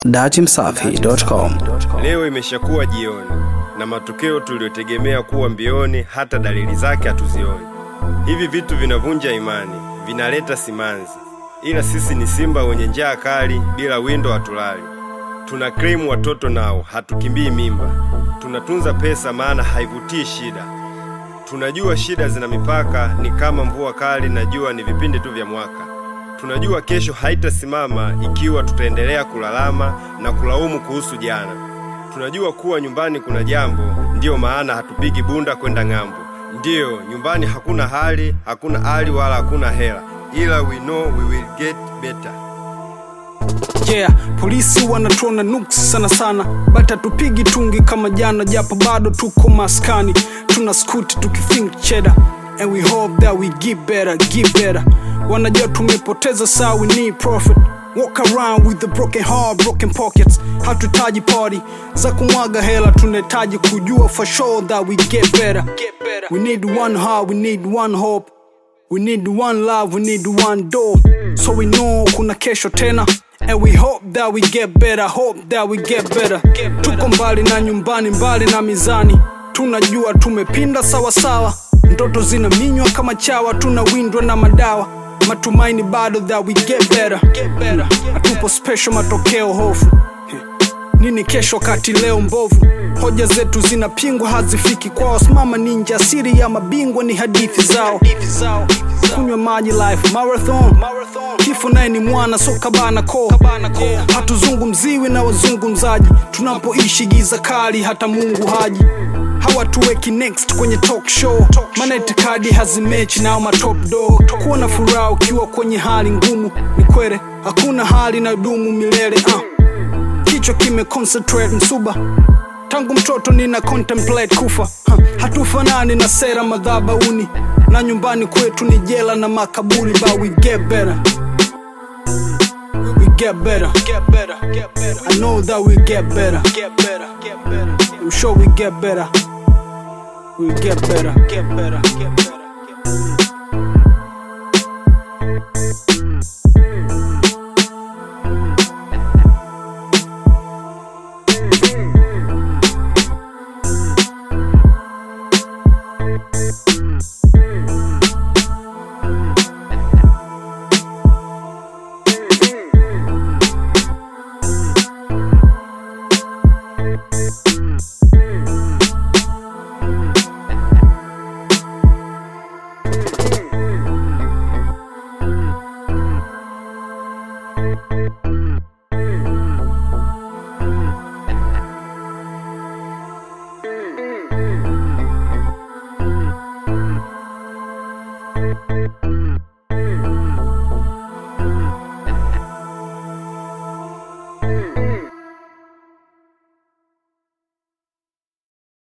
datimsafi.com. Leo imeshakuwa jioni na matokeo tuliyotegemea kuwa mbioni, hata dalili zake hatuzioni. Hivi vitu vinavunja imani, vinaleta simanzi, ila sisi ni simba wenye njaa kali, bila windo hatulali. Tuna claim watoto nao, hatukimbii mimba. Tunatunza pesa, maana haivutii shida. Tunajua shida zina mipaka, ni kama mvua kali na jua ni vipindi tu vya mwaka. Tunajua kesho haitasimama ikiwa tutaendelea kulalama na kulaumu kuhusu jana. Tunajua kuwa nyumbani kuna jambo, ndiyo maana hatupigi bunda kwenda ng'ambo. Ndiyo, nyumbani hakuna hali, hakuna hali wala hakuna hela, ila we know we will get better. Yeah, polisi wanatuona nuks sana sana, but hatupigi tungi kama jana, japo bado tuko maskani, tuna skuti tukithink cheddar and we hope that we get better, get better. Wanajua tumepoteza saa, we need profit. Walk around with the broken heart, broken pockets. Hatuhitaji party za kumwaga hela, tunahitaji kujua for sure that we get better. We need one heart, we need one hope. We need one love, we need one door. So we know kuna kesho tena. And we hope that we get better, hope that we get better. Tuko mbali na nyumbani, mbali na mizani. Tunajua tumepinda sawa sawa. Ndoto zinaminywa kama chawa, tunawindwa na madawa. Matumaini bado that we get better. Hatupo special, matokeo hofu. Nini kesho kati leo mbovu? Hoja zetu zinapingwa, hazifiki kwao. Simama ninja, siri ya mabingwa ni hadithi zao. Kunywa maji life marathon, kifo naye ni mwana so kabana ko. Hatuzungumziwi na wazungumzaji, tunapoishi giza kali, hata Mungu haji hawatuweki next kwenye talk show, maana itikadi hazimechi nao matop dog. Kuwa na furaha ukiwa kwenye hali ngumu ni kwere, hakuna hali na dumu milele uh kichwa kime concentrate msuba tangu mtoto nina contemplate kufa ha, hatufanani na sera madhabauni na nyumbani kwetu ni jela na makaburi but we get better we get better I know that we get better I'm sure we get better we get better get better get better